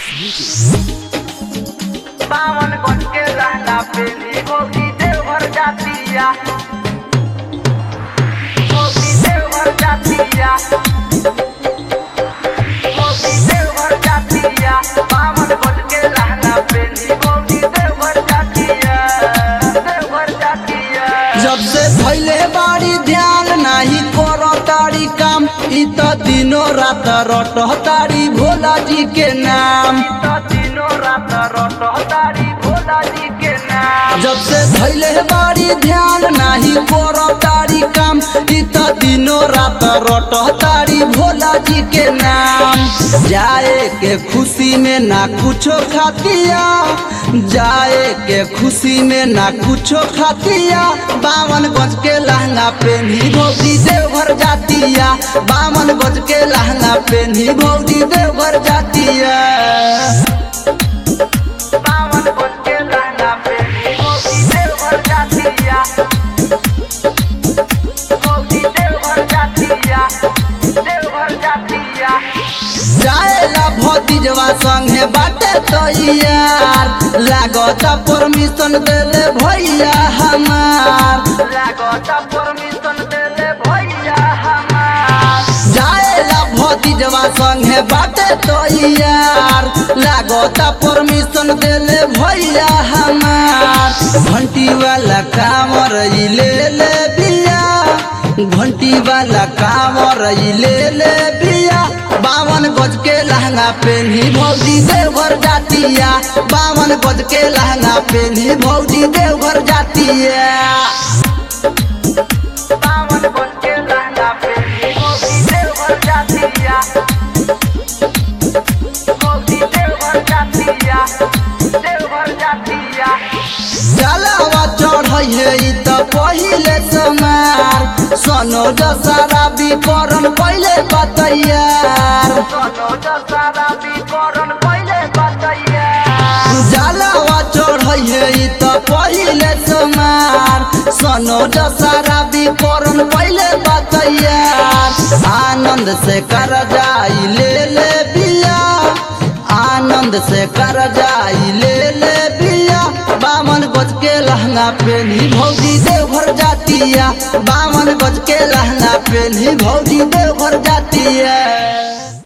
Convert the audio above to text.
बावन गज के लहंगा पेली गोगी देवघर जातिया गोगी देवघर जातिया गोगी देवघर जातिया बावन गज के लहंगा पेली गोगी देवघर जातिया देवघर जातिया जब से भैले बाड़ी ध्यान नाही करो तारी काम इ त दिनो रात रट तारी भोला जी के नाम तो दिनों रात रोटो तारी भोला जी के नाम जब से भैले बाड़ी ध्यान नाही करो तारी काम इ त दिनो रात रट तारी भोला जी के नाम जाए के खुशी में ना कुछो खातिया जाए के खुशी में ना कुछो खातिया बावन गज के लहंगा पेन्ही भौजी देवघर जातिया बावन गज के लहंगा पेन्ही भौजी देवघर जातिया बावन गज के लहंगा पेली गोगी देवघर जातिया गोगी देवघर जातिया देवघर जातिया जाएला भतीजवा संगे बाटे तो यार लागत परमिशन देले भैया हमार लागत परमिशन देले भैया हमार जाएला भतीजवा संगे बाटे तो यार लागत परमिशन देले भैया हमार घंटी वाला कामर ई ले ले बिया घंटी वाला कामर ई ले ले बिया बावन गज के लहंगा पेन्ही भौजी देवघर जातिया बावन गज के लहंगा पेन्ही भौजी देवघर जातिया बावन गज के लहंगा पेली गोगी देवघर जातिया गोगी देवघर जातिया देवघर जातिया जलावा चढ़ै है ई त पहिले समार सोनो दशहरा विकरण पहिले बतैयार सोनो दशहरा विकरण पहिले बतैया जलावा चढ़ै है ई त पहिले समार सोनो दशहरा विकरण पहिले बतैयार आनंद से कर जाई ले ले बिया आनंद से कर जाई ले ले बिया बावन गज के लहंगा पेन्ही भौजी देवघर जातिया बावन गज के लहंगा पेन्ही भौजी देवघर जातिया